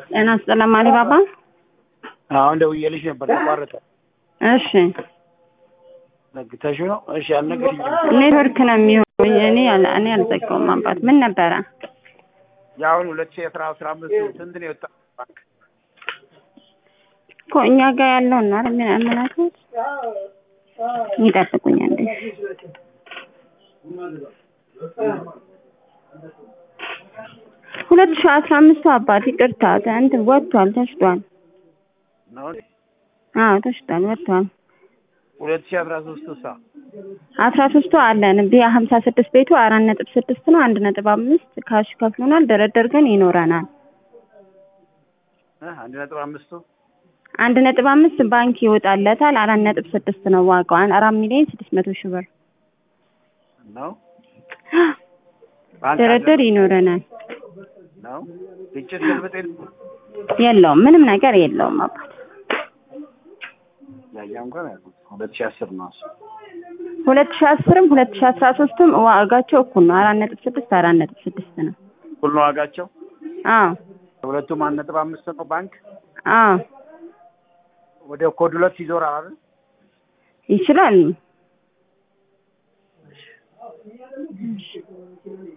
ጤና ይስጥልኝ አሊ ባባ። አሁን ደውዬልሽ ነበር ተቋረጠ። እሺ ነግተሽ ነው? እሺ አልነገርሽኝም። ኔትወርክ ነው የሚሆን። እኔ አል- እኔ አልዘጋውም አባት። ምን ነበረ? የአሁን ሁለት ሺህ አስራ አስራ አምስት ስንት ነው የወጣ ባንክ? እኮ እኛ ጋር ያለው እና የሚያመላክት ይጠብቁኝ አንዴ። ሁለት ሺህ አስራ አምስቱ አባት ይቅርታ እንትን ወጥቷል፣ ተሽጧል። ነው አዎ ተሽጧል፣ ወጥቷል። ሁለት ሺህ አስራ ሶስት ሳ አስራ ሶስቱ አለን ቢያ ሀምሳ ስድስት ቤቱ አራት ነጥብ ስድስት ነው። አንድ ነጥብ አምስት ካሽ ከፍሎናል። ድርድር ግን ይኖረናል። አንድ ነጥብ አምስቱ አንድ ነጥብ አምስት ባንክ ይወጣለታል። አራት ነጥብ ስድስት ነው ዋጋው። አራት ሚሊዮን ስድስት መቶ ሺህ ብር ነው ባንክ ድርድር ይኖረናል። ነው ግጭት ግልብጥ የለውም ምንም ነገር የለውም አባት። ያያ እንኳን ያልኩት ሁለት ሺህ አስር ነው እሱ። ሁለት ሺህ አስርም ሁለት ሺህ አስራ ሶስትም ዋጋቸው እኩል ነው። አራት ነጥብ ስድስት አራት ነጥብ ስድስት ነው። ሁሉ ነው ዋጋቸው። አዎ ሁለቱም አንድ ነጥብ አምስት ነው ባንክ አዎ ወደ ኮድ ሁለት ይዞራል አይደል? ይችላል።